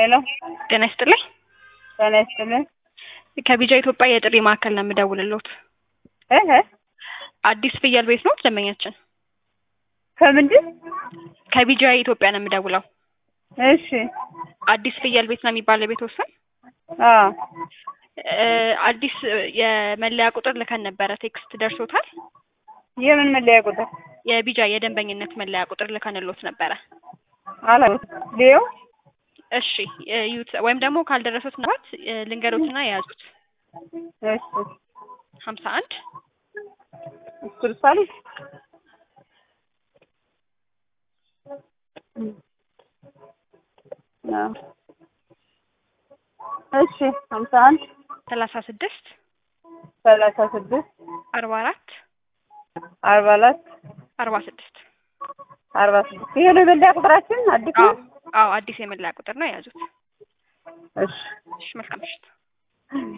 ሄሎ ጤና ይስጥልኝ። ጤና ይስጥልኝ። ከቢጃ ኢትዮጵያ የጥሪ ማዕከል ነው የምደውልልዎት። እህ አዲስ ፍየል ቤት ነው ደንበኛችን። ከምንድን ከቢጃ ኢትዮጵያ ነው የምደውለው። እሺ አዲስ ፍየል ቤት ነው የሚባለው የቤት ወሰን አዎ እ አዲስ የመለያ ቁጥር ልከን ነበረ። ቴክስት ደርሶታል? የምን መለያ ቁጥር የቢጃ የደንበኝነት መለያ ቁጥር ልከንልዎት ነበረ። አላውቅም። ሊየው እሺ እዩት፣ ወይም ደግሞ ካልደረሱት ምናልባት እ ልንገሮትና የያዙት እሺ ሀምሳ አንድ ስልሳል እሺ ሀምሳ አንድ ሰላሳ ስድስት ሰላሳ ስድስት አርባ አራት አርባ አራት አርባ ስድስት አርባ ስድስት ይሄ ነው የመለያ ቁጥራችን አዲስ አዎ ነው? አዎ አዲስ የመለያ ቁጥር ነው የያዙት። እሺ እሺ መልካም ምሽት።